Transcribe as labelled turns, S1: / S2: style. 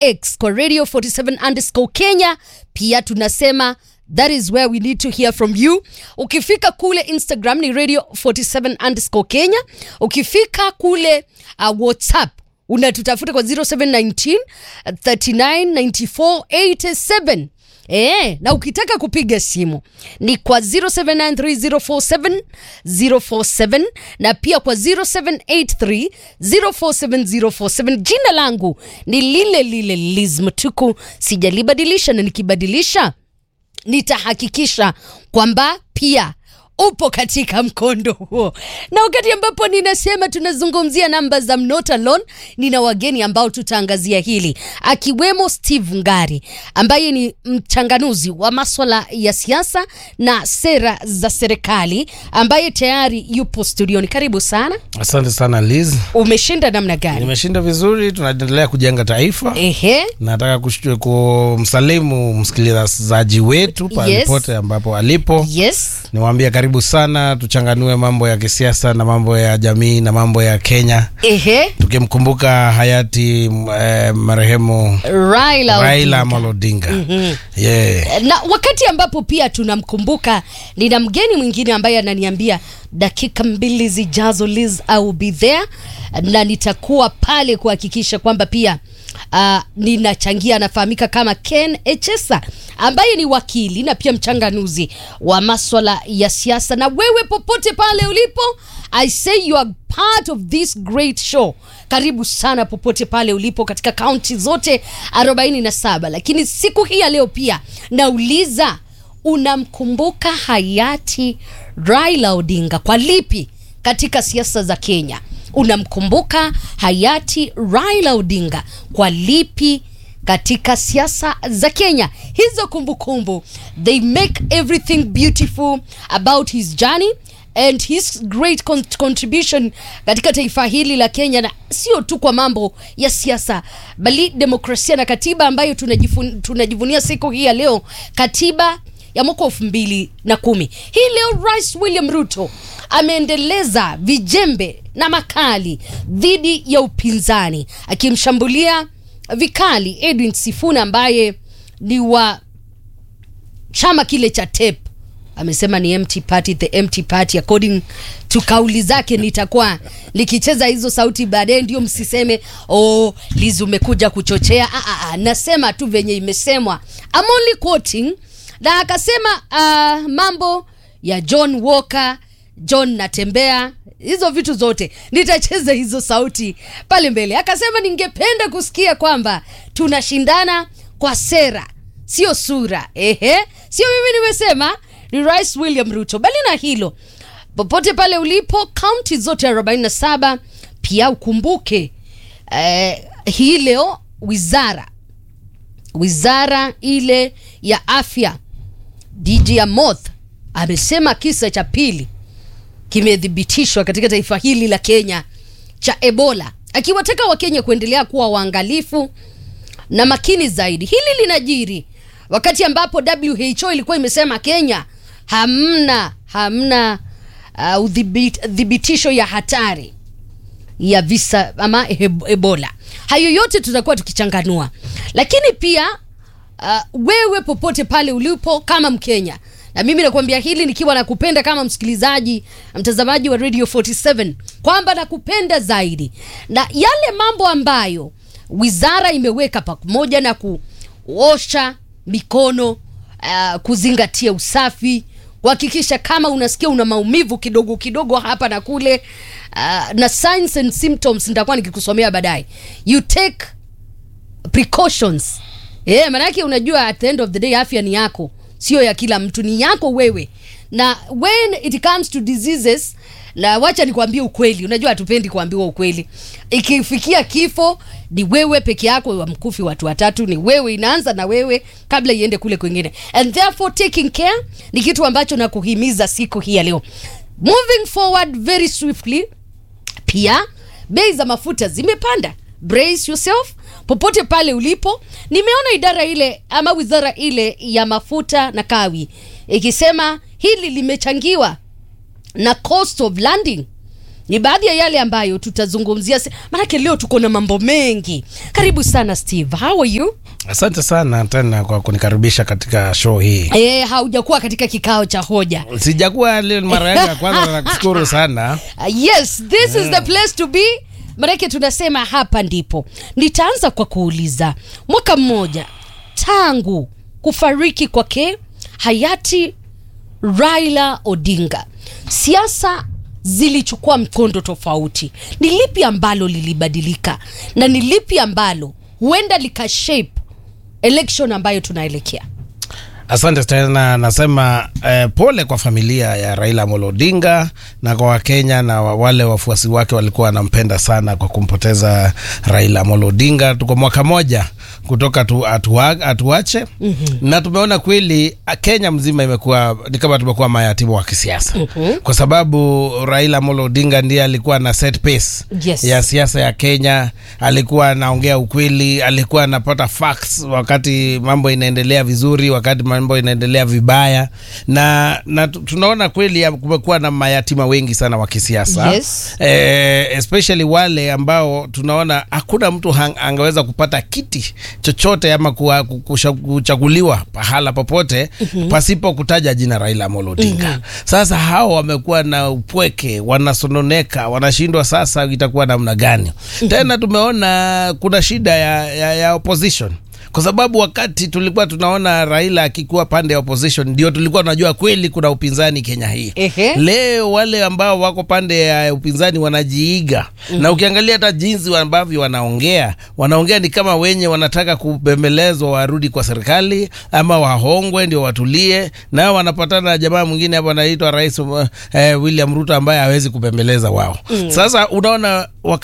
S1: X kwa radio 47 underscore Kenya. Pia tunasema that is where we need to hear from you. Ukifika kule Instagram ni radio 47 underscore Kenya. Ukifika kule uh, WhatsApp unatutafuta kwa 0719 3994 87 Eh, na ukitaka kupiga simu ni kwa 0793047047 na pia kwa 0783047047. Jina langu ni lile lile Liz Mtuku, sijalibadilisha na nikibadilisha nitahakikisha kwamba pia upo katika mkondo huo. Na wakati ambapo ninasema tunazungumzia namba za Not Alone, nina wageni ambao tutaangazia hili, akiwemo Steve Ngari ambaye ni mchanganuzi wa maswala ya siasa na sera za serikali, ambaye tayari yupo studioni. Karibu sana.
S2: Asante sana Liz,
S1: Umeshinda namna gani?
S2: nimeshinda vizuri. Tunaendelea kujenga taifa.
S1: Ehe,
S2: Nataka kushtu- kumsalimu msikilizaji wetu pale
S1: Yes.
S2: pote ambapo alipo,
S1: yes,
S2: niwaambie karibu sana, tuchanganue mambo ya kisiasa na mambo ya jamii na mambo ya Kenya,
S1: ehe,
S2: tukimkumbuka hayati m- eh, marehemu
S1: Raila
S2: Raila
S1: Odinga.
S2: Amolo Odinga. Yeah.
S1: na wakati ambapo pia tunamkumbuka, nina mgeni mwingine ambaye ananiambia dakika mbili zijazo, Liz, I will be there na nitakuwa pale kuhakikisha kwamba pia uh, ninachangia. Anafahamika kama Ken Echesa ambaye ni wakili na pia mchanganuzi wa maswala ya siasa. Na wewe popote pale ulipo, I say you are part of this great show. Karibu sana popote pale ulipo katika kaunti zote 47, lakini siku hii ya leo pia nauliza unamkumbuka hayati Raila Odinga kwa lipi katika siasa za Kenya? Unamkumbuka hayati Raila Odinga kwa lipi katika siasa za Kenya? Hizo kumbukumbu they make everything beautiful about his journey and his great con contribution katika taifa hili la Kenya, na sio tu kwa mambo ya siasa, bali demokrasia na katiba ambayo tunajifun, tunajivunia siku hii ya leo, katiba ya mwaka elfu mbili na kumi. Hii leo Rais William Ruto ameendeleza vijembe na makali dhidi ya upinzani, akimshambulia vikali Edwin Sifuna ambaye ni wa chama kile cha TEP amesema ni empty party, the empty party according to kauli zake. Nitakuwa nikicheza hizo sauti baadaye, ndio msiseme oh, Liz umekuja kuchochea. Ah, ah, ah, nasema tu venye imesemwa, I'm only quoting. Na akasema ah, mambo ya John Walker, John natembea, hizo vitu zote nitacheza hizo sauti pale mbele. Akasema ningependa kusikia kwamba tunashindana kwa sera sio sura. Ehe, sio mimi nimesema, ni Rais William Ruto. Bali na hilo, popote pale ulipo, kaunti zote 47 pia ukumbuke eh, hii leo wizara wizara ile ya afya DG Amoth amesema kisa cha pili kimethibitishwa katika taifa hili la Kenya cha Ebola, akiwataka Wakenya kuendelea kuwa waangalifu na makini zaidi. Hili linajiri wakati ambapo WHO ilikuwa imesema Kenya hamna hamna uh, udhibit- dhibitisho ya hatari ya visa ama eb- Ebola. Hayo yote tutakuwa tukichanganua, lakini pia uh, wewe popote pale ulipo kama Mkenya, na mimi nakuambia hili nikiwa nakupenda kama msikilizaji, mtazamaji wa Radio 47 kwamba nakupenda zaidi, na yale mambo ambayo wizara imeweka pamoja na kuosha mikono uh, kuzingatia usafi kuhakikisha kama unasikia una maumivu kidogo kidogo hapa na kule uh, na signs and symptoms nitakuwa nikikusomea baadaye you take precautions eh, maanake unajua at the end of the day afya ni yako sio ya kila mtu ni yako wewe na when it comes to diseases na wacha nikwambie ukweli unajua hatupendi kuambiwa ukweli ikifikia kifo ni wewe peke yako wamkufi watu watatu ni wewe inaanza na wewe kabla iende kule kwingine and therefore taking care ni kitu ambacho nakuhimiza siku hii ya leo moving forward very swiftly pia bei za mafuta zimepanda brace yourself popote pale ulipo nimeona idara ile ama wizara ile ya mafuta na kawi ikisema hili limechangiwa na cost of landing ni baadhi ya yale ambayo tutazungumzia, se- maanake leo tuko na mambo mengi. Karibu sana Steve, how are you?
S2: Asante sana tena kwa kunikaribisha katika show hii.
S1: E, haujakuwa katika kikao cha hoja.
S2: Sijakuwa leo ni mara yangu ya kwanza, na nakushukuru sana.
S1: Uh, yes this is the place to be manake tunasema hapa ndipo nitaanza kwa kuuliza mwaka mmoja tangu kufariki kwake hayati raila odinga siasa zilichukua mkondo tofauti ni lipi ambalo lilibadilika na ni lipi ambalo huenda likashape election ambayo tunaelekea
S2: Asante tena, nasema eh, pole kwa familia ya Raila Amolo Odinga na kwa Wakenya na wa- wale wafuasi wake walikuwa wanampenda sana kwa kumpoteza Raila Amolo Odinga. Tuko mwaka moja kutoka tu, atuwa, atuache mm-hmm. na tumeona kweli a- Kenya mzima imekuwa ni kama tumekuwa mayatima wa kisiasa mm-hmm. kwa sababu Raila Amolo Odinga ndiye alikuwa na set pace
S1: Yes.
S2: ya siasa ya Kenya. Alikuwa anaongea ukweli, alikuwa anapata facts wakati mambo inaendelea vizuri, wakati mambo inaendelea vibaya, na, na tu- tunaona kweli ya- kumekuwa na mayatima wengi sana wa kisiasa
S1: Yes.
S2: eh, especially wale ambao tunaona hakuna mtu hang, angeweza kupata kiti chochote ama kuwa- kusha- kuchaguliwa pahala popote mm-hmm. pasipo kutaja jina Raila Amolo Odinga mm-hmm. Sasa hao wamekuwa na upweke, wanasononeka, wanashindwa sasa itakuwa namna gani? mm-hmm. Tena tumeona kuna shida ya, ya, ya opposition kwa sababu wakati tulikuwa tunaona Raila akikuwa pande ya opposition ndio tulikuwa tunajua kweli kuna upinzani Kenya hii.
S1: Ehe.
S2: Leo wale ambao wako pande ya upinzani wanajiiga mm-hmm. na ukiangalia hata jinsi ambavyo wanaongea, wanaongea ni kama wenye wanataka kubembelezwa warudi kwa serikali ama wahongwe ndio watulie, nao wanapatana na jamaa mwingine hapo anaitwa Rais uh, eh, William Ruto ambaye hawezi kubembeleza wao mm. Sasa unaona